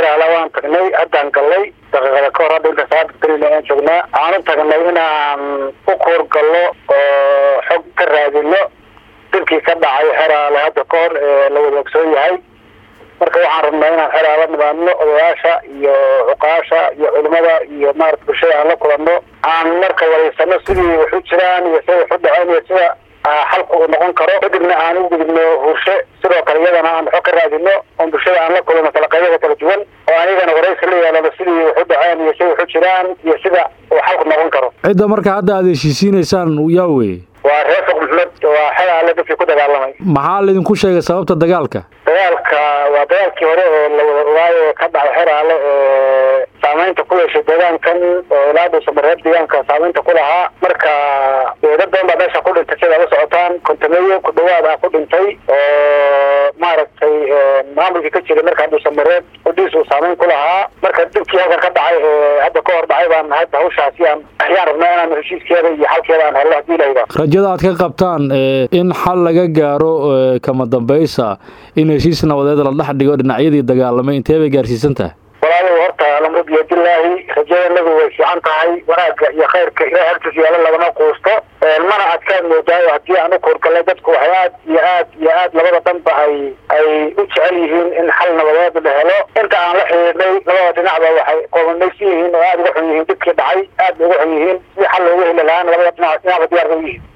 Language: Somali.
xeraala waan tagnay haddaan gallay daqiiqada ka hor hadda inta salaada berina aan joognaa aan u tagnay inaan u kuurgallo oo xog ka raadino dilkii ka dhacay xeraale hadda ka hor ee la wada ogsoon yahay marka waxaan rabnaa inaan xeraala nimaadno odayaasha iyo cuqaasha iyo culimada iyo maarata bulshada aan la kulanno aan marka wadaysano sidii wax u jiraan iyo sida wax u dhaceen iyo sida xalku uu noqon karo kadibna aan u gudubno hurshe sidoo kale iyadana aan waxo ka raadino oon bulshada aan la kulano talaqeeyada kala duwan oo anigana waraysi la yeelano sidii wax u dhaceen iyo sida wax u jiraan iyo sida uu xalku noqon karo cidda marka hadda aad heshiisiinaysaan yaa weye waa reer fuq maxmed waa xelaale dadkii ku dagaalamay maxaa laydinku sheegay sababta dagaalka dagaalka waa dagaalkii hore oo la wada ogaayo ka dhacay xeraale ee saameynta ku yeeshay deegaankan oo ilaa dhuusamareeb deegaanka saameynta ku lahaa marka dad badan baa meesha ku dhintay sida la socotaan kontameyo ku dhawaad ah ku dhintay oo maaragtay maamulkii ka jiray markaa dhuusamareeb udhiis uu saameyn ku lahaa marka dibkii halkan ka dhacay ee hadda ka hor dhacay baan hadda hawshaasi aan ayaan rabnaa inaan heshiiskeeda iyo xalkeeda aan helno hadii layidhaah rajada aad ka qabtaan in xal laga gaaro kama dambaysa in heshiis nabadeed la dhex dhigo dhinacyadii dagaalamay intee bay gaarsiisan tahay walaalow horta lamud biyadilaahi rajadanadu way fiican tahay wanaagga iyo khayrka ilahay agtiis yaala lagama quusto mana adkaad moodaayo haddii aan u koorgalay dadku waxay aad iyo aad iyo aad labada dhanba ay ay u jecel yihiin in xal nabadeed la helo inta aan la xidhiidhnay labada dhinacba waxay qoomamaysan yihiin oo aada uga xun yihiin dibkii dhacay aad bay uga xun yihiin sidii xal loogu heli lahaana labada dhinac dhinacba diyaar ba u yihiin